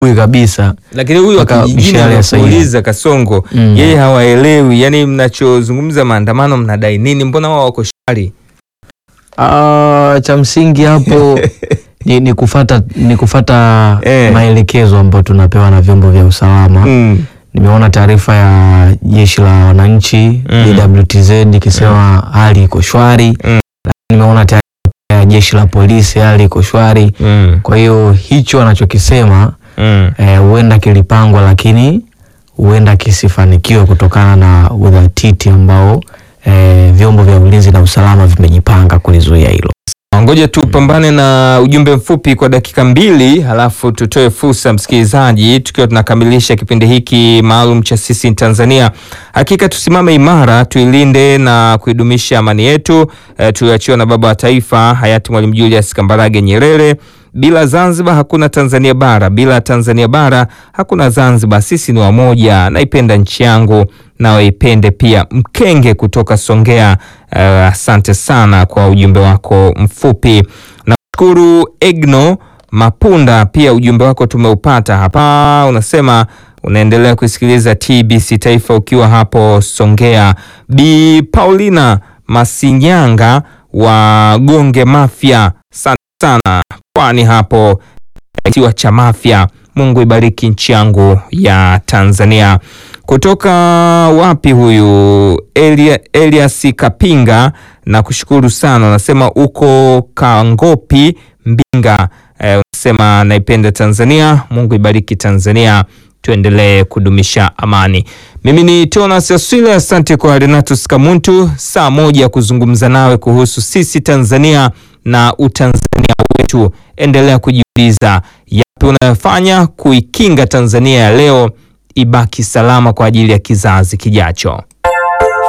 asubuhi kabisa. lakini huyu wa Mpaka kijijini mishale ya Saida. anakuuliza Kasongo, Mm. yeye hawaelewi, yani mnachozungumza maandamano mnadai nini? Mbona wao wako shwari? Ah, cha msingi hapo ni, ni kufata, ni kufata Eh. maelekezo ambayo tunapewa na vyombo vya usalama. Mm. Nimeona taarifa ya jeshi la wananchi Mm. JWTZ ikisema hali iko shwari. Mm. Lakini Nimeona taarifa ya jeshi la polisi hali iko shwari. Mm. Kwa hiyo hicho anachokisema Mm. eh, huenda kilipangwa, lakini huenda kisifanikiwe kutokana na udhatiti ambao eh, vyombo vya ulinzi na usalama vimejipanga kulizuia hilo. Ngoja tupambane na ujumbe mfupi kwa dakika mbili, halafu tutoe fursa msikilizaji, tukiwa tunakamilisha kipindi hiki maalum cha sisi Tanzania. Hakika tusimame imara, tuilinde na kuidumisha amani yetu e, tuliachiwa na baba wa taifa hayati Mwalimu Julius Kambarage Nyerere. Bila Zanzibar hakuna Tanzania bara, bila Tanzania bara hakuna Zanzibar. Sisi ni wamoja. Naipenda nchi yangu, nawe ipende pia. Mkenge kutoka Songea, eh, asante sana kwa ujumbe wako mfupi. Nashukuru Egno Mapunda, pia ujumbe wako tumeupata hapa. Unasema unaendelea kusikiliza TBC Taifa ukiwa hapo Songea. Bi Paulina Masinyanga wa Gonge Mafia, asante sana kwani hapo kisiwa cha Mafia. Mungu ibariki nchi yangu ya Tanzania. Kutoka wapi huyu Elia, Elias Kapinga na kushukuru sana, unasema uko Kangopi Mbinga. Eh, unasema naipenda Tanzania. Mungu ibariki Tanzania, tuendelee kudumisha amani. Mimi ni Tonas Aswile, asante kwa Renatus Kamuntu, saa moja kuzungumza nawe kuhusu sisi Tanzania na utanzania wetu. Endelea kujiuliza yapi unayofanya kuikinga Tanzania ya leo ibaki salama kwa ajili ya kizazi kijacho.